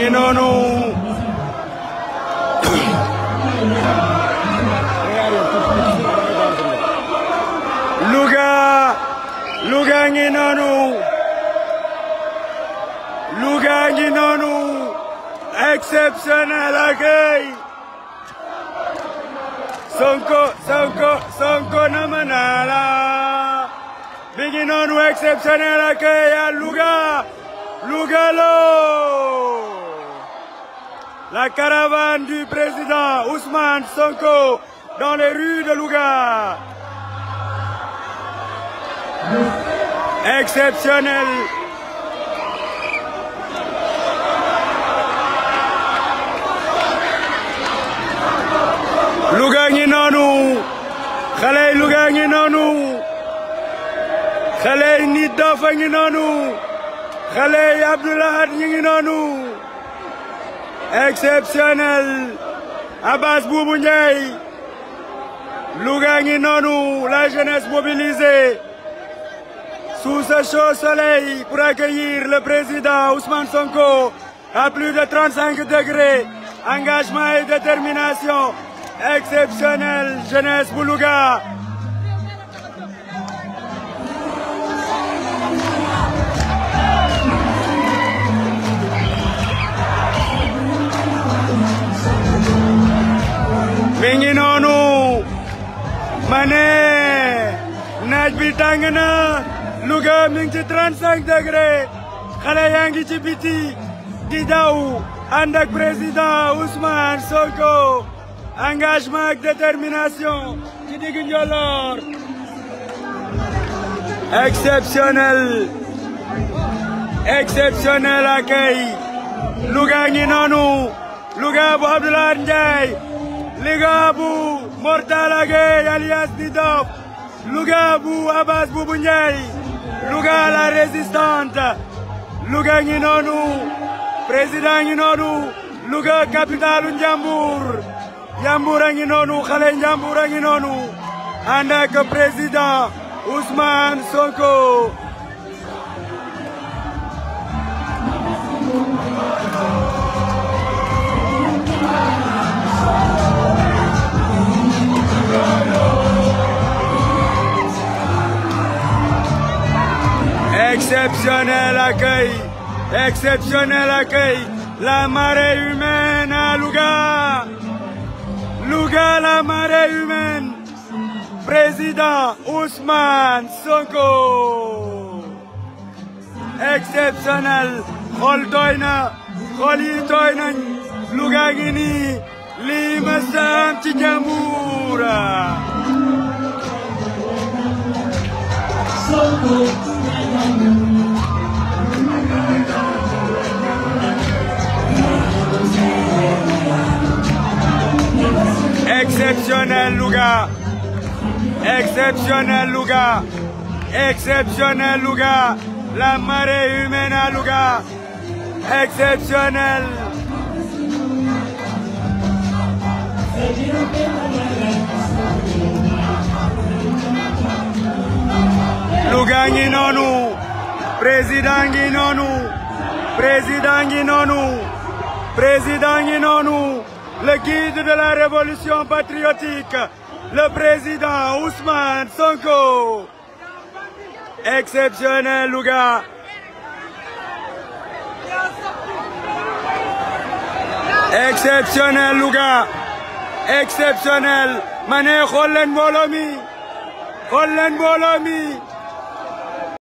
ngi noonu Louga Louga ngi noonu Louga ngi noonu exceptionnel accueil Sonko Sonko Sonko nama naa la mi ngi noonu exceptionnel accueil à Louga Louga lo la caravane du président Ousmane Sonko dans les rues de Louga exceptionnel Louga ngi noonu xale yi Louga ngi noonu xale yi nit dafa ngi noonu xale yi Abdoulahad ñi ngi noonu exceptionnel Abbas Boubou Ndiaye Louga ngi noonu la jeunesse mobilisée sous ce chaud soleil pour accueillir le président Ousmane Sonko à plus de 35 degrés engagement et détermination exceptionnel jeunesse bu Louga mi ngi noonu ma ne naaj bi tàng na Louga mi ngi ci 35 degré xale yaa ngi ci biti di daw ànd ak président Ousmane Sonko engagement ak détermination ci digg njolloor exceptionnel exceptionnel accueil Louga ngi noonu Louga bu Abdoulaye Ndiaye Louga bu Mortala Gueye alias Didop Louga bu Abbas Boubou Ndiaye Louga la résistante Louga ngi noonu président ngi noonu Louga capitalu Njambur Njambur a ngi noonu xale Njambur a ngi noonu ànd ak président Ousmane Sonko Exceptionnel accueil, exceptionnel accueil, la marée humaine à Louga. Louga, la marée humaine. Président Ousmane Sonko. Exceptionnel. xol tooy na xol yi tooy nañ Louga ngi nii lii ma saam ci Njambur. Exceptionnel Louga. Exceptionnel Louga. Exceptionnel Louga. La marée humaine à Louga. Exceptionnel. Louga ngi noonu. Président ngi noonu. Président ngi noonu. Président ngi noonu. Le guide de la révolution patriotique, le président Ousmane Sonko. Exceptionnel Louga. Exceptionnel Louga. Exceptionnel. ma ne xool leen mbooloo mi. xool leen mbooloo mi.